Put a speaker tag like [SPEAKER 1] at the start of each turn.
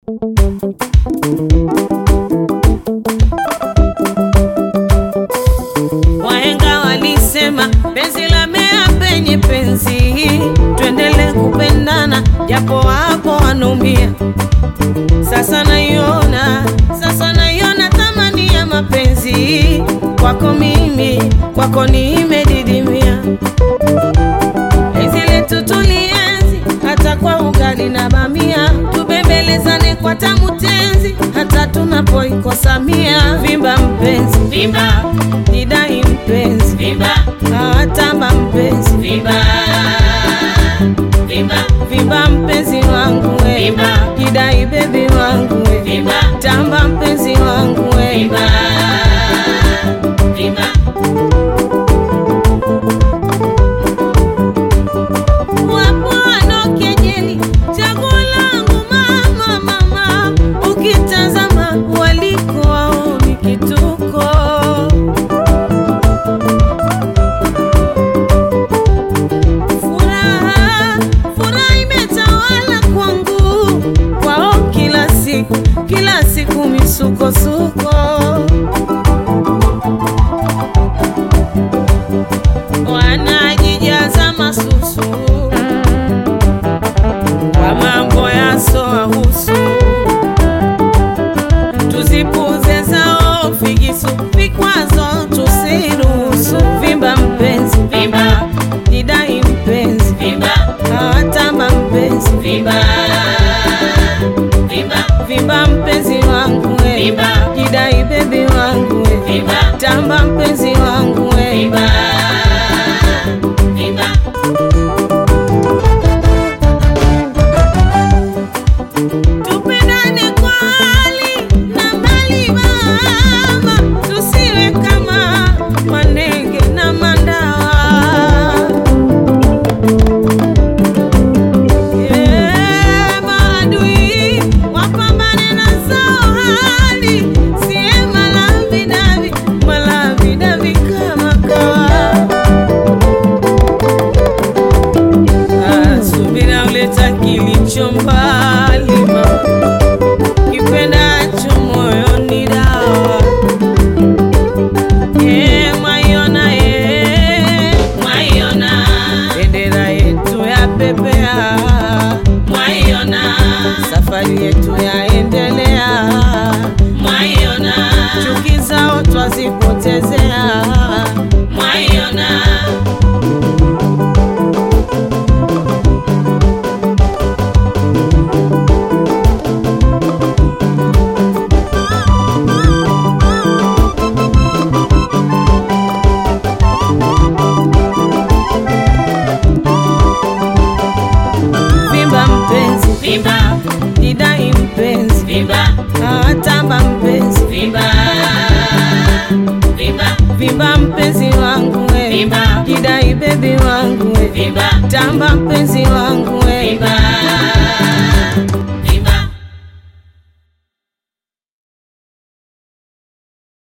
[SPEAKER 1] Wahenga walisema penzi la mea penye penzi, tuendele kupendana japo wapo wanaumia. Sasa naiona, sasa naiona thamani ya mapenzi kwako mimi, kwako nimedidimia. Penzi letu tulienzi hata kwa ugali na bamia, tubembelezane kwa tamu tenzi hata tunapoikosa mia. Vimba mpenzi,
[SPEAKER 2] Vimba,
[SPEAKER 1] nidai mpenzi,
[SPEAKER 2] vimba,
[SPEAKER 1] hawatamba mpenzi,
[SPEAKER 2] vimba, vimba,
[SPEAKER 1] vimba mpenzi wangu we,
[SPEAKER 2] Vimba.
[SPEAKER 1] kidai bebi wangu we,
[SPEAKER 2] vimba,
[SPEAKER 1] tamba mpenzi wangu we,
[SPEAKER 2] vimba, vimba.
[SPEAKER 1] wapo wanaokejeli chaguo langu mama, mama, ukitazama waliko waoni kituko Furaha, furaha imetawala kwangu, kwao kila siku, kila siku misukosuko. Wanajijaza masusu kwa mambo yasowahusu, tuzipuze zao figisu, vikwazo tusiruhusu. Vimba mpenzi,
[SPEAKER 2] Vimba,
[SPEAKER 1] nidai mpenzi
[SPEAKER 2] vimba,
[SPEAKER 1] hawatamba mpenzi
[SPEAKER 2] vimba, vimba,
[SPEAKER 1] vimba mpenzi wangu we
[SPEAKER 2] Vimba.
[SPEAKER 1] kidai bebi wangu we
[SPEAKER 2] vimba,
[SPEAKER 1] tamba mpenzi wangu we
[SPEAKER 2] vimba, vimba.
[SPEAKER 1] tupendane kwa hali na mali mama tusiwe kama manenge na mandawa Eh, maadui wapambane na zao hali sie malavidavi malavidavi kama kawa Ah, subira uleta kilicho mbali mama kipendacho moyoni dawa Eh, mwaiona eh,
[SPEAKER 2] Mwaiona,
[SPEAKER 1] bendera yetu ya pepea
[SPEAKER 2] mwaiona,
[SPEAKER 1] safari yetu yaendelea
[SPEAKER 2] mwaiona,
[SPEAKER 1] chuki zao twazipotezea
[SPEAKER 2] mwaiona.
[SPEAKER 1] vimba mpenzi
[SPEAKER 2] Vimba,
[SPEAKER 1] didai mpenzi
[SPEAKER 2] vimba,
[SPEAKER 1] hawatamba mpenzi
[SPEAKER 2] vimba, vimba,
[SPEAKER 1] vimba mpenzi wangu we
[SPEAKER 2] Vimba.
[SPEAKER 1] kidai bebi wangu we
[SPEAKER 2] vimba,
[SPEAKER 1] tamba mpenzi wangu we
[SPEAKER 2] vimba,